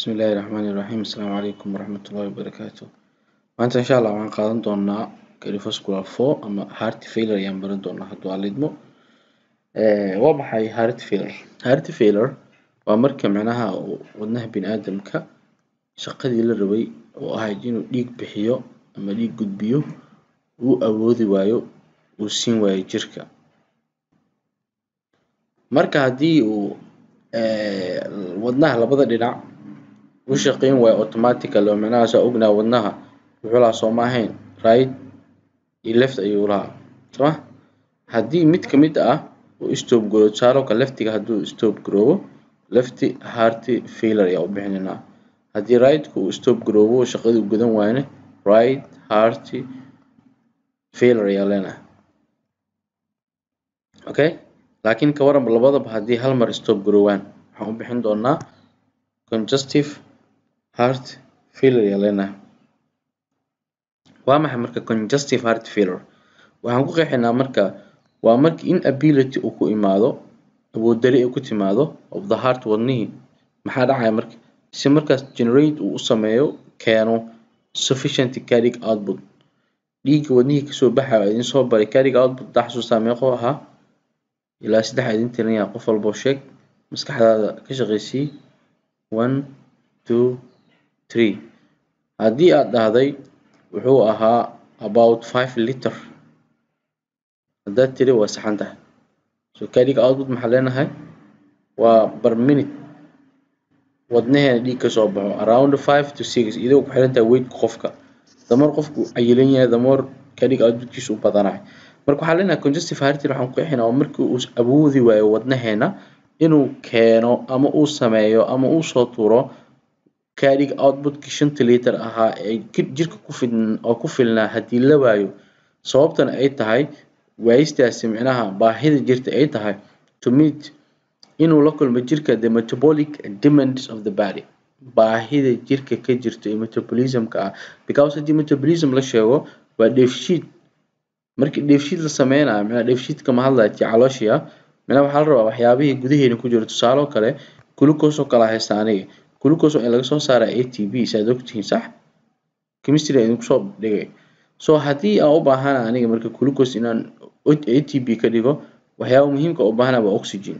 Bismillahi Raxmaani Raxiim Asalaamu calaykum waraxmatullaahi wabarakaatu maanta insha allah waxaan qaadan doonaa cardiovascular four ama heart failure ayaan baran doonaa hadduu alla idmo waa maxay heart failure heart failure waa marka micnaha uu wadnaha bini'aadamka shaqadii la rabay oo ahayd inuu dhiig bixiyo ama dhiig gudbiyo uu awoodi waayo uu siin waayo jirka marka haddii uu wadnaha labada dhinac u shaqeyn waayo automatically oo micnaha saa ognahay wadnaha wuxuu lahaa sooma ahayn right iyo left ayuu lahaa sooma haddii mid kamid ah uu stop garoobo tusaale oo kale leftiga hadduu stop garoobo left heart failure ayaa u bixinaynaa haddii right-ku uu stop garoobo shaqadii uu gudan waayana right heart failure ayaa leenahay okay laakiin ka waran labadaba haddii hal mar stop garoobaan waxaan u bixin doonaa congestive heart failure ayaa leenahay waa maxay marka congestive heart failure waxaan ku qeexaynaa marka waa marka inability uu ku imaado awood dari ay ku timaado of the heart wadnihii maxaa dhacaya marka si markaas generate uu u sameeyo keeno sufficient cardiac output dhiigga wadnihii kasoo baxaya waa idin soo baray cardiac output hadaa xasuustaa meequu ahaa ilaa saddex idin tirinaya qof walbo sheeg maskaxdaada ka shaqeysii one two three haddii aad dhahday wuxuu ahaa about five liter haddaad tiri waa saxan tahay so cardiac output maxaa leenahay waa per minute wadnaheena dhiig kasoo baxo around five to six iyadoo ku xiran tahay weightka qofka damar qofku cayilan yahay damar cardiac outputkiisu u badanahay marka waxaa leenahay congestive heart failure waxaan ku qeexinaa waa markii uu awoodi waayo wadnaheena inuu keeno ama uu sameeyo ama uu soo tuuro cardiac outputkii shanta liiter ahaa ee jirka ku fid oo ku filnaa haddii la waayo sababtana ay tahay waayistaasi micnaha baahida jirta ay tahay to meet inuu la kulmo jirka the metabolic demands of the body baahida jirka ka jirta ee metabolismka ah because haddii metabolism la sheego waa dheefshiid markii dheefshiid la sameynayo micnaha dheefshiidka ma hadlaya tii calooshii ah micnaha waxaa la rabaa waxyaabihii gudaheena ku jira tusaale oo kale glucose oo kale haysta aniga glucose waa in laga soo saaraa a t b saad ogtihiin sax chemistry idinku soo dhigay so haddii aan u baahana aniga marka glucose inaan a t b ka dhigo waxyaaba muhiimka u baahana waa oxygen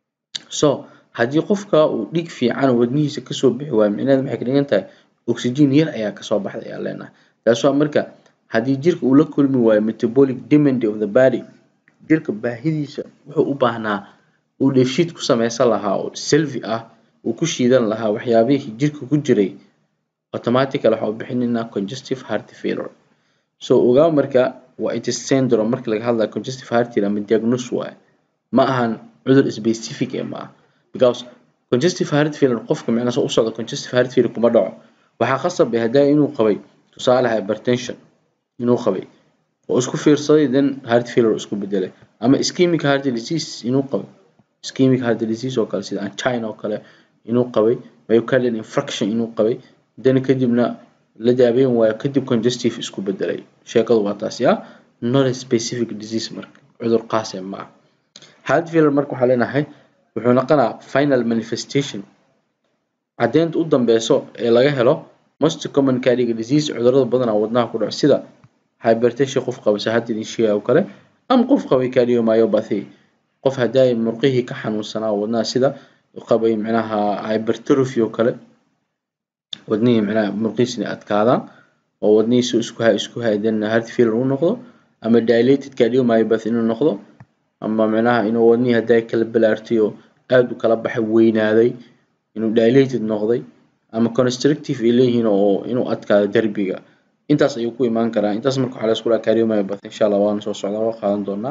so haddii qofka uu dhiig fiican wadnihiisa kasoo bixi waayo micnaheed maxay ka dhigan tahay oxygen yar ayaa kasoo baxda ayaa leenahay taas waa marka haddii jirka uu la kulmi waayo metabolic demand of the body jirka baahidiisa wuxuu u baahnaa uu dheefshiid ku sameysan lahaa oo selfi ah uu ku shiidan lahaa waxyaabihii jirka ku jiray automatically waxaan u bixinaynaa congestive heart failure so ogaa marka waa it is syndrome marka laga hadlayo congestive heart failure ama diagnose waaye ma ahan cudur specific ee ma ah because congestive heart failure qofka micnaha soo u socda congestive heart failure kuma dhaco waxaa qasab ah hadaa inuu qabay tusaale hypertension inuu qabay oo isku fiirsaday then heart failure isku bedelay ama ischemic heart disease inuu qabay ischemic heart disease oo kale sida angina oo kale inuu qabay myocardial infarction inuu qabay then kadibna la daaweyn waayo kadib congestive isku bedelay sheekadu waa taasi ah not a specific disease marka cudur qaas ee ma ah heart failure marka waxaa leenahay wuxuu noqonaa final manifestation caddeynta u dambeyso ee laga helo most common cardiac disease cudurada badanaa wadnaha ku dhaco sida hypertension qof qaba sahadda idin sheegaya oo kale ama qof qabay cardiomyopathy qof haddaay murqihii ka xanuunsanaa wadnaha sida qabay micnaha hypertrophy oo kale wadnihii micnaha murqihiisa inay adkaadaan oo wadnihiisa isku hay isku haydan heart failure uu noqdo ama dilated cardiomyopathy inuu noqdo ama micnaha inuu wadnihii haddaay kala balaartay oo aad u kala baxay weynaaday inuu dilated noqday ama constrictive ay leeyihiin oo inuu adkaado derbiga intaas ayuu ku imaan karaa intaas marka waxaa la isku dhaha cardiomyopathy insha allah waana soo socdaa waa qaadan doonaa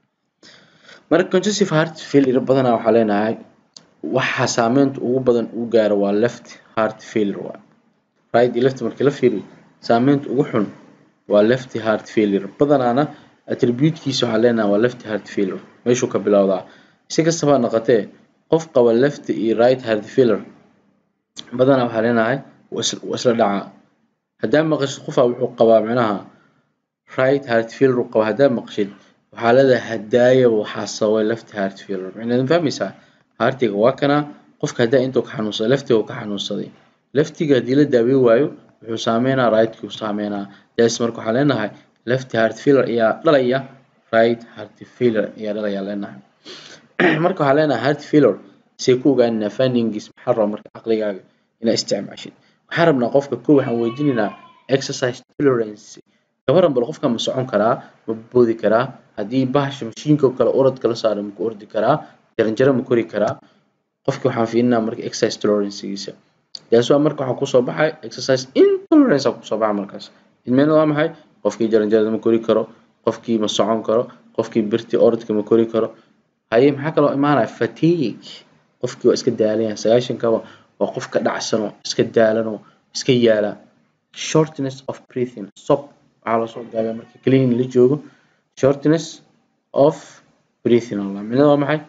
marka congestive heart failure badanaa waxaa leenahay waxa saameynta ugu badan uu gaaro waa left heart failure waa right iyo left markii la fiiriyo saameynta ugu xun waa left heart failure badanaana attributekiisa waxaa leenahay waa left heart failure meeshuu ka bilowdaa si kastaba ha noqotee qof qaba left iyo right heart failure badanaa waxaa leenahay waa isla dhacaa haddaa maqashid qofaa wuxuu qabaa micnaha right heart failure uu qabaa haddaa maqashid waxaa leedahay hadaaya waxaa sababay left heart failure micnaheed ma fahmaysaa heartiga waa kana qofka haddaa intuu ka xanuunsaday leftiga uu ka xanuunsaday leftiga haddii la daaweyn waayo wuxuu saameynaa rightki uu saameynaa das marka waxaan leenahay left heart failure ayaa dhalaya right heart failure ayaa dhalaya leenahay marka waxaan leenahay heart failure see ku ogaanina findings maxaa raba marka caqligaaga inaa isticmaashid waxaan rabnaa qofka kow waxaan weydiinaynaa exercise tolerance gabaran bal qofka ma socon karaa ma boodi karaa haddii bahasha mashiinka oo kale orodka la saaro maku ordi karaa jaranjaro ma kori karaa qofki waxaan fiirinaa marka exercise tolerancegiisa taas waa marka waxaa kusoo baxay exercise intolerance aa kusoo baxa markaas idmeena waa maxay qofkii jaranjarada ma kori karo qofkii ma socon karo qofkii birtii orodka ma kori karo haye maxaa kaloo imaanaya fatigue qofkii waa iska daalanyahay sagaashankaba waa qof ka dhacsano iska daalano iska yaala shortness of breathing sob waxaa lasoo gaabiya marka clean la joogo shortness of breathing allah micnada waa maxay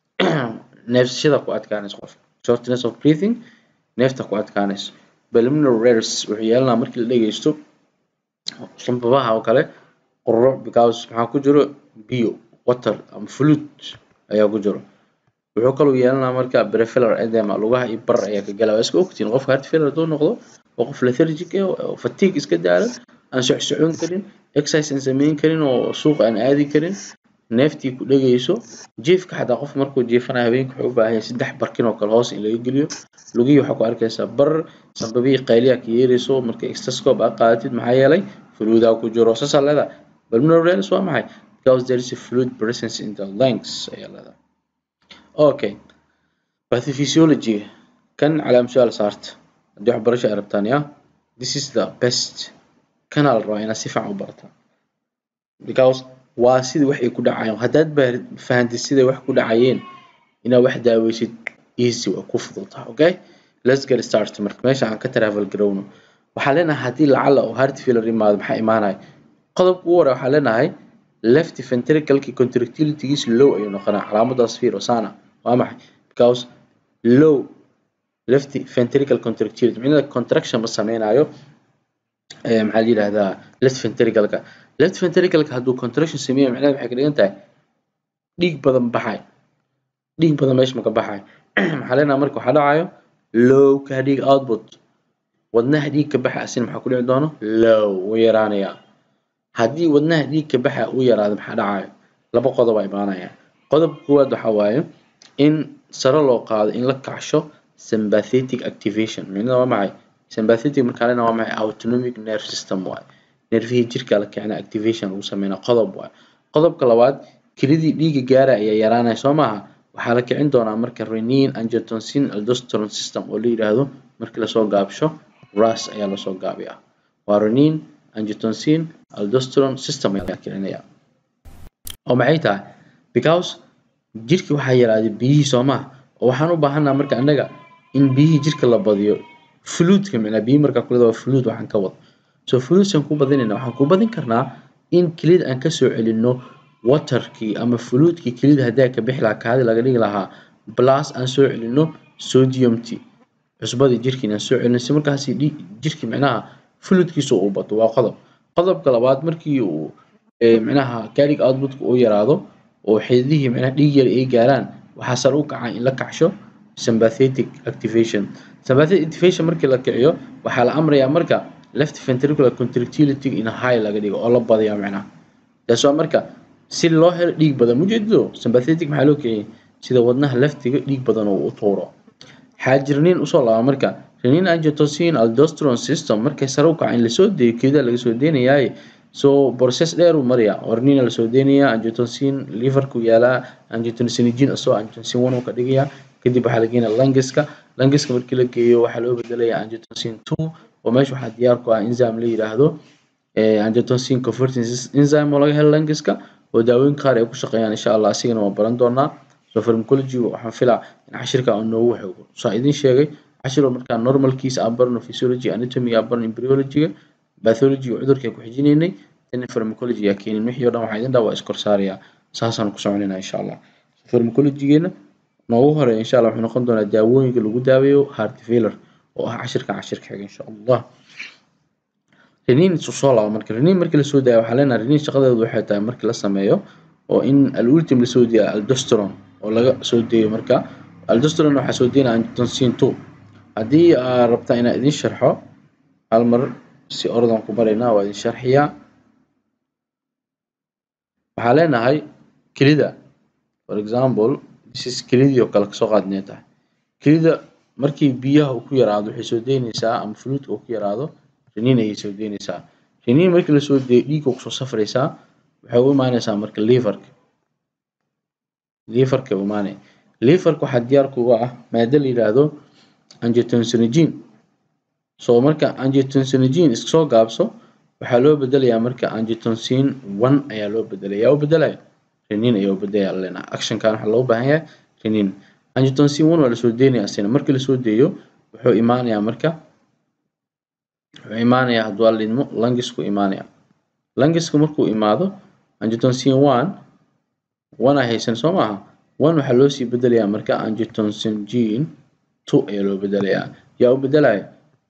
neefsashada ku adkaanaysa qofka shortness of breathing neefta ku adkaanaysa preliminary rares wuxuu yeelanaa markii la dhegeysto sanbabaha oo kale qururuc because maxaa ku jiro biyo water ama fluid ayaa ku jiro wuxuu kaloo yeelanaa marka peripheral edema lugaha iyo bar ayaa ka gala waa iska ogtiin qofka heart failure hadduu noqdo waa qof lethargic ah oo fatigue iska daalan aan socsocon karin exercise aan sameyn karin oo suuq aan aadi karin neeftii ku dhegeyso jiifka xataa qof markuu jiifanayo habeenkii wuxuu u baahan yahay saddex barkin oo kale hoos in laga geliyo lugihii waxaa ku arkaysaa bar sanbabihii qayliyaa ka yeerayso marka stethoscope aad qaadatid maxaa yeelay fluidaa ku jiro saasaa leedahay pulmonary rales waa maxay because there is a fluid presence in the lungs ayaa leedahay okay pathophysiology kan calaam su-aal saarta haddii waxbarasho ay rabtaan ya this is the best kanaa la rabaa inaad si fiican u barataan because waa sidii wax ay ku dhacayeen haddaad ba fahantid siday wax ku dhacayeen inaad wax daaweysid easy waa ku fududahay okay let's get started marka meesha aan ka travel garowno waxaa leenahay haddii lacala oo heart failure imaado maxaa imaanaya qodobka ugu hore waxaa leenahay left ventricalki contractilitygiis low ayuu noqonaa calaamadaas fiir osana waa maxay because low left ventricle contractility micnada contraction ma sameynayo maxaa la yidhahdaa left ventricalka left ventricalka hadduu contraction sameeyo micnaheed waxay ka dhigan tahay dhiig badan baxay dhiig badan meesha maka baxay maxaa leenahay marka waxaa dhacayo low cardiac output wadnaha dhiig ka baxa asina maxaa ku dhici doono low wuu yaraanayaa haddii wadnaha dhiig ka baxa uu yaraado maxaa dhacayo laba qodob aa imaanaya qodobka koowaad waxaa waaye in sare loo qaado in la kacsho sympathetic activation micnada waa maxay sympathetic markaa lena waa maxay autonomic nerve system waaye nervihii jirka la kicina activation lagu sameynaa qodob waaye qodobka labaad kelidii dhiiga gaara ayaa yaraanaya soo maaha waxaa la kicin doonaa marka renin angiotensin aldosterone system oo la yidhaahdo markii lasoo gaabsho ras ayaa lasoo gaabiyaa waa renin angiotensin aldosterone system ayaa kicinaya oo maxay tahay because jirki waxaa yaraaday biyihii soo maaha oo waxaan u baahanaa marka annaga in biyihii jirka la badiyo fluidka micnaa biyihi markaa kulida waa fluid waxaan ka wado so fluidsaan ku badinayna waxaan ku badin karnaa in kelida aan kasoo celinno waterkii ama fluidkii kelida haddaa ka bixi lahaa kaadi laga dhigi lahaa plus aan soo celinno sodiumti cusbadii jirkiin aan soo celinno si markaasi jirki micnaha fluidkiisa uu bato waa qodob qodobka labaad markii uu micnaha cardiac outputka uu yaraado oo xididihii micnaha dhiig yar ay gaaraan waxaa sare u kacaa in la kacsho sympathetic activation sympathetic activation markii la kiciyo waxaa la amrayaa marka left ventricular contractility in high laga dhigo oo la badiya micnaha taas waa marka si loo helo dhiig badan mujeedido sympathetic maxaa loo kiciyay sida wadnaha leftiga dhiig badan oo u tuuro xaajirniin usoo laaba marka renin angiotensin aldosterone system markay sare u kaca in lasoo deeyo keedaa laga soo deynayaay so process dheer uu maraya ornina lasoo deynayaa angiotensin liverku yaalaa angiotensinogene asoo angiotensin one uu ka dhigayaa kadib waxaa la geenaya langiska langiska markii la geeyo waxaa loo bedelayaa angiotensin two oo meesha waxaa diyaar ku ah enzyme la yidhaahdo angiotensin converting enzyme oo laga helo langiska oo daawooyin qaar ay ku shaqeeyaan insha allah asigana waan baran doonaa so pharmacology waxaan filaa in cashirka aan noogu xoogo saa idin sheegay cashiro markaa normalkiisa aan barno physiology anatomy aan barno embryology-ga pathology cudurka ku xijinaynay tan pharmacology yaa keenin wixii oo dhan waxaa idin dhaa waa iskor saarayaa saasaan ku soconaynaa insha allah pharmacology-geena noogu horeeya insha allah wuxuu noqon doonaa daawooyinka lagu daaweeyo heart failure oo ah cashirka cashirka xiga insha allah renin soo laaba marka renin markii lasoo daayo waxaa leenahay renin shaqadeedu waxay tahay markii la sameeyo oo in alultim lasoo deeyo aldosterone oo laga soo deeyo marka aldosterone waxaa soo deynaya angiotensin two haddii aad rabtaan inaan idin sharxo hal mar si ordan ku baraynaa waa idin sharxiyaa waxaa leenahay kelida for example this is kelidii oo kale kasoo qaad inay tahay kelida markii biyaha uu ku yaraado waxay soo deynaysaa ama fluidka uu ku yaraado riniin ayay soo deynaysaa riniin markii lasoo deeyo dhiigga kusoo safraysaa waxay u imaanaysaa marka liverka liverka u imaanaya liverka waxaa diyaar kuga ah maado la yidhaahdo angiotensinogene so marka angiotensinogene iska soo gaabso waxaa loo bedelayaa marka angiotensin one ayaa loo bedelaya yaa u bedelaya riniin ayaa u bedelaya lena actionkan waxaa loo baahan yahay riniin angiotensin one waa lasoo deynaya asina markii lasoo deeyo wuxuu imaanayaa marka wuxuu imaanayaa hadduu la idmo lungisku imaanaya lungiska markuu imaado angiotensin one one ay haysan soo maaha one waxaa loo sii bedelayaa marka angiotensin gene two ayaa loo bedelayaa yaa u bedelaya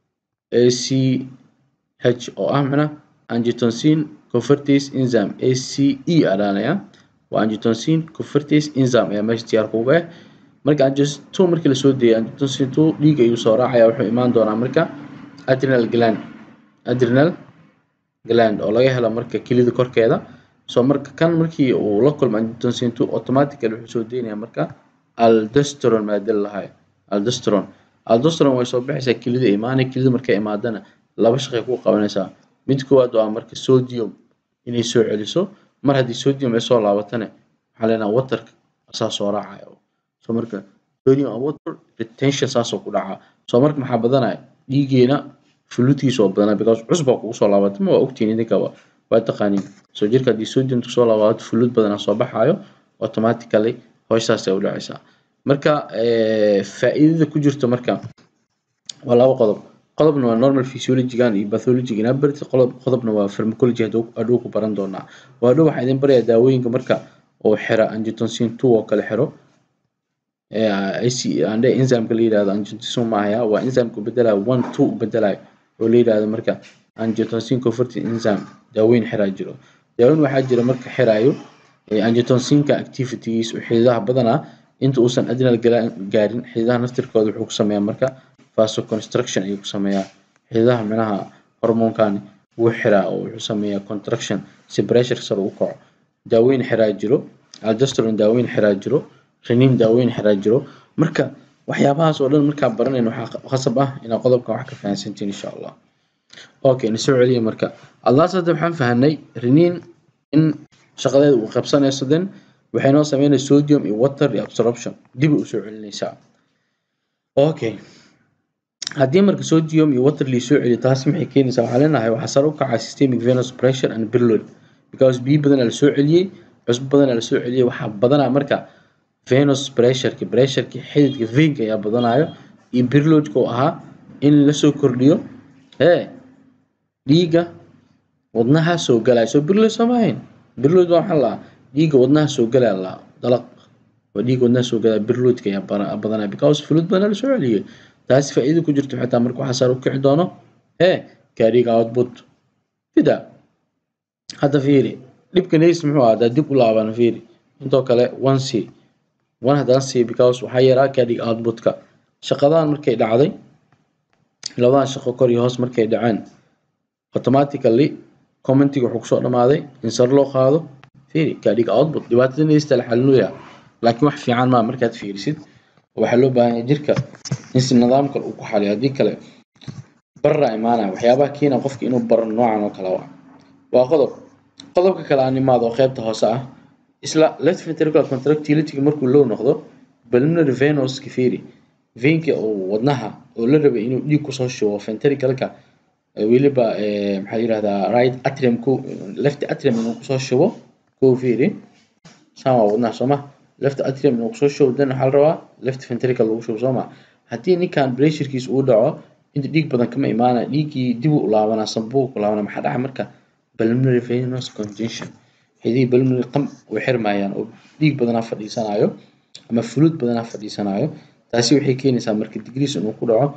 ACH oo ah macna angiotensin convertase enzyme ACE adhaanaya waa angiotensin convertase enzyme ayaa meesha diyaar kuga ah marka angiotensin two markii lasoo deeyo angiotensin two dhiig ayuu soo raacaya wuxuu imaan doonaa marka adrenal gland adrenal gland oo laga helo marka kelida korkeeda so marka kan markii uu la kulmo angiotensin two automatically wuxuu soo deynayaa marka aldosterone maadada lahayo aldosterone aldosterone way soo baxaysaa kelida imaanay kelida markay imaadana laba shaqay ku qabanaysaa mid koowaad waa marka sodium inay soo celiso mar haddii sodium ay soo laabatana waxaa leenaha waterka asaa soo raacaya so marka sodium and water retention saasoo ku dhacaa so marka maxaa badanaya dhiigeena fluidkiisa oo badanaa because cusbaa kugu soo laabata ma waa ogtihiin idinkaba waa taqaaniin so jirka haddii sodium kusoo laabato fluid badanaa soo baxaayo automatically howshaas ay u dhacaysaa marka faa'iidada ku jirta marka waa laba qodob qodobna waa normal physiologygan iyo pathologyga inaa barti qodob qodobna waa pharmacology hadhow ku baran doonaa waa hadhow waxaa idin barayaa daawooyinka marka oo xira angiotensin two oo kale xiro ande enzymeka la yidhahdo angiotensin maahaya waa enzymeka bedelayo one two bedelayo oo la yidhahdo marka angiotensin converting enzyme daaweyn xiraa jiro daaweyn waxaa jira marka xiraayo angiotensinka activities oo xididaha badanaa inta uusan adrenal gaarin xididaha naftirkooda wuxuu ku sameeyaa marka vasoconstruction ayuu ku sameeyaa xididaha micnaha hormoonkan wuu xiraa oo wuxuu sameeyaa contraction si pressure sare u kaco daaweyn xiraa jiro aldosterone daaweyn xiraa jiro riniin daaweyn xiraa jiro marka waxyaabahaas oo dhan markaa baranayna waxaa khasab ah inaa qodobkan wax ka fahansantiin insha allah okay na soo celiya marka allaas hadda waxaan fahanay riniin in shaqadeeda uu qabsanayso then waxay noo sameynaya sodium iyo water iyo absorption dib u soo celinaysaa okay haddii marka sodium iyo water lii soo celiyo taasi maxay keenaysaa waxaa leenahay waxaa sare u kacaa systemic venous pressure and billoid because biyo badanaa lasoo celiyey cusbo badanaa lasoo celiyey waxaa badanaa marka venous pressureki pressureki xididka veinka ayaa badanayo iyo birloadka oo ahaa in lasoo kordhiyo hee dhiigga wadnaha soo galaya soo birload sooma ahayn birload waa maxaa lahaa dhiigga wadnaha soo galaya lahaa dalaq waa dhiigga wadnaha soo galaya birloadka ayaa badanaya because fluid badanaa lasoo celiyey taasi faa'iida ku jirto xitaa marka waxaa sare u kici doono hee gaariga output sida hadda fiiri dhibka neys muxuu ahaa haddaa dib u laabana fiiri intoo kale one c one haddaan c because waxaa yaraa gaadhiga outputka shaqadan markay dhacday labadan shaqo kor iyo hoos markay dhaceen automatically commentiga wuxuu kusoo dhamaaday in sare loo qaado fiiri gaadhiga output dhibaatada neysta la xalinooyaa laakiin wax fiican maa markaad fiirisid waxaa loo baahan yahay jirka in si nidaam kale uu ku xaliyo haddii kale barra imaanaya waxyaabaha keena qofka inuu baro noocan oo kale waa waa qodob qodobka kale aan imaado oo qaybta hoose ah isla left ventricular contractility markuu low noqdo pulmonary venous kifiri veinka oo wadnaha oo la rabay inuu dhiig kusoo shubo ventricalka weliba maxaa yirahdaa right atrium ku left atrium inuu kusoo shubo kuu fiiri saan waa wadnaha sooma left atrium inuu kusoo shubo then waxaa la rabaa left ventricle lagu shubo sooma haddii ninkan pressurekiisa uu dhaco inta dhiig badan kama imaanaya dhiiggii dib u laabanaa sanbuu ku laabanaa maxaa dhaca marka pulmonary venous congestion xidihii pulmonary qam way xirmayaan oo dhiig badanaa fadhiisanayo ama fluid badanaa fadhiisanayo taasi waxay keenaysaa marka degrees inuu ku dhaco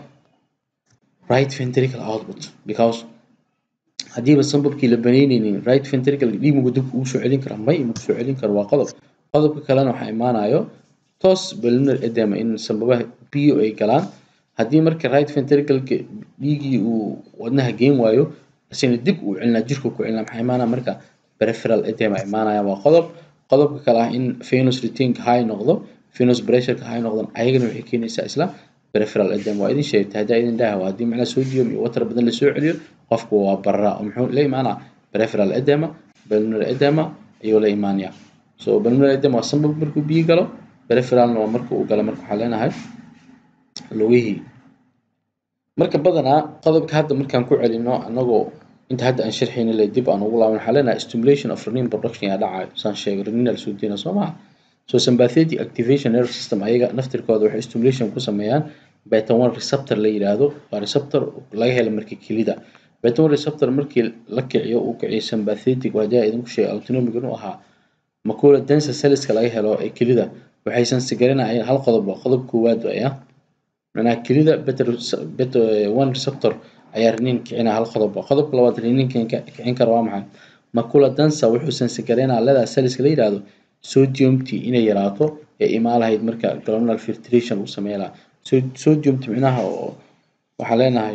right ventricle output because haddiiba sanbabkii la banaynaynin right ventricle dhiig mugu dib ugu soo celin kara may mugu soo celin karo waa qodob qodobka kalena waxaa imaanayo toos pulmonary edema in sanbabaha biyo ay galaan haddii marka right ventricleka dhiigii uu wadnaha geyn waayo isina dib uu celinaa jirku ku celinaa maxaa imaanaya marka peripheral edema imaanaya waa qodob qodobka kale ah in venous retainka high noqdo venous pressureka high noqdan ayagana waxay keenaysaa isla peripheral edema waa idin sheegtay haddaa idin dhaha haddii macnaha sodium iyo water badan lasoo celiyo qofku waa barraa oo muxuu la imaanaa peripheral edema pulmonary edema ayuu la imaanaya so pulmonary edema waa sanbab markuu biyo galo peripheralna waa marka uu galo marka waxaa leenahay lugihii marka badanaa qodobka hadda markaan ku celino anagoo inta hadda aan sharxayna le dib aan ugu laaban waxaa leenahay stimulation of renin production yaa dhacayo saan sheegay reninal soo deyna soo maha so sympathetic activation nerve system ayaga naftirkooda waxay stimulation ku sameeyaan beta one receptor la yiraahdo waa receptor laga helo marka kelida beta one receptor markii la kiciyo uu kiciyo sympathetic waa jaa idinku sheegay autonomic inuu ahaa macula densa cellska laga helo ee kelida waxaysan sigarinayeen hal qodob waa qodob koowaad waaya macnaha kelida beta beta one receptor ayaa renin kicinaa hal qodob waa qodobka labaad renin kicin kara waa maxay macula densa wuxuusan sigarinaa leedahay cellska la yiraahdo sodiumti inay yaraato ee imaan lahayd marka glomerular filtration uu sameyn lahaa sodiumti micnaha oo waxaa leenahay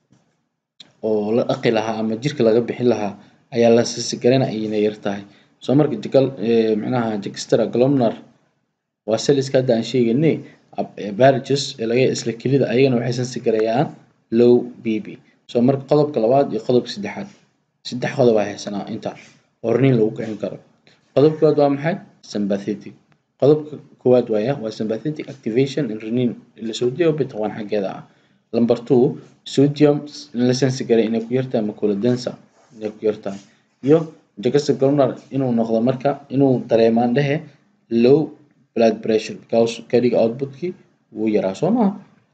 oo la dhaqi lahaa ama jirka laga bixin lahaa ayaa la sigarina ayna yar tahay soo marka jigal micnaha jextra glomerular waa celliska hadda aan sheegaynay barges ee laga isla kelida ayagana waxaysan sigarayaan low bb soo marka qodobka labaad iyo qodobka saddexaad saddex qodob aa haysanaa inta oo renin lagu kicin karo qodobka koowaad waa maxay sympathetic qodobka koowaad waaya waa sympathetic activation in renin la soo deeyo beta one xaggeeda ah number two sodium in la sensigaray inay ku yartahay macula densa inay ku yartahay iyo jagasta glomerular inuu noqdo marka inuu dareemaan dhehe low blood pressure because kadiga outputkii wuu yaraa soo maha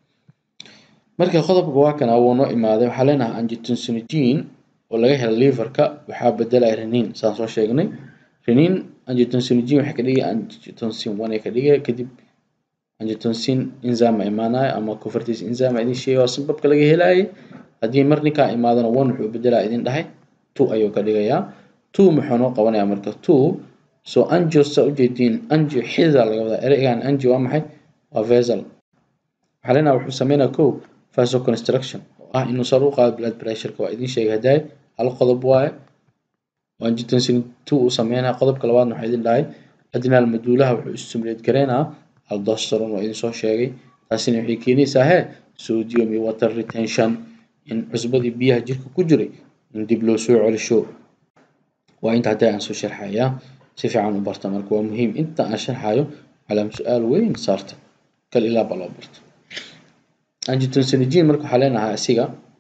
marka qodobka waa kana wuu noo imaaday waxaa leenahay angiotensinogen oo laga helo liverka waxaa bedelaya renin saan soo sheegnay renin angiotensin waxay ka dhigay angiotensin one ay ka dhigay kadib angiotensin enzyme imaanaya ama convertase enzyme idin sheegay oo sanbabka laga helayay haddii mar ninkaa imaadana one wuxuu bedelaa idin dhahay two ayuu ka dhigayaa two muxuu noo qabanayaa marka two so angio saa ujeediin angio xida laga wadaa ereygan angio waa maxay waa vesel waxaa leenaha wuxuu sameynaya kow vasoconstruction oo ah inuu sar u qaado blood pressureka waa idin sheegay haddaay hal qodob waaye angiotensin two uu sameynaya qodobka labaadna waxaa idin dhahay adrenal medullaha wuxuu stimulate gareynaa aldosteron waa idin soo sheegay taasina waxay keenaysaa hee sodium iyo water retention in cusbadii biyaha jirka ku jiray in dib loo soo celisho waa inta hadda aan soo sharxayaa si fiican u barta marka waa muhiim inta aan sharxayo calaam su-aal weyn saarta kal ilaa ba loo barto angiotensinogene marka waxaa leenahay asiga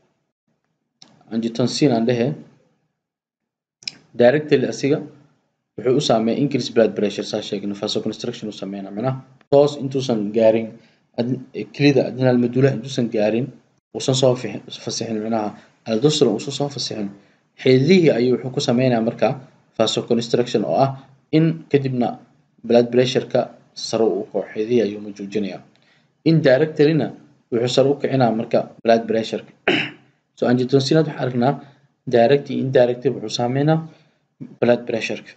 angiotensin aan dhehe directly asiga wuxuu u saameeya increase blood pressure saa sheegna vasoconstruction uu sameynaa macnaha toos intuusan gaarin kelida adrenal medullaha intuusan gaarin uusan soo fasixin macnaha aldosteron uusan soo fasixin xididihii ayuu wuxuu ku sameynayaa marka vasoconstruction oo ah in kadibna blood pressureka sare uu kaco xididihii ayuu ma joojinayaa indirectlyna wuxuu sare u kicinaa marka blood pressureka so angiotensin waxaan aragnaa direct iyo indirect wuxuu saameynaa blood pressureka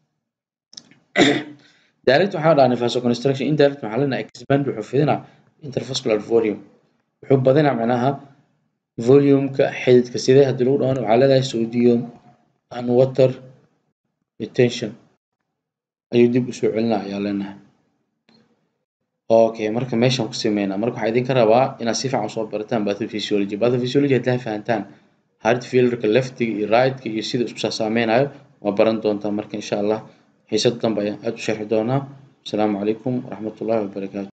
direct waxaa dhahnay vasoconstruction indirect waxaa leenahay expand wuxuu fidinaa intervascular volume wuxuu badinaa macnaha volumeka xididka sidee haddii lagu dhahano waxaa leedahay sodium and water retention ayuu dib usoo celinaa ayaa leenahay okay marka meeshaan ku sameynaa marka waxaa idinka rabaa inaad si fiican soo barataan pathophysiology pathophysiology haddaa fahantaan heart failureka leftiga iyo rightka iyo sida isku saameynayo waa baran doontaa marka insha allah xiisad dambe ayaan aada u sharxi doonaa asalaamu calaykum waraxmatullaahi wabarakaatu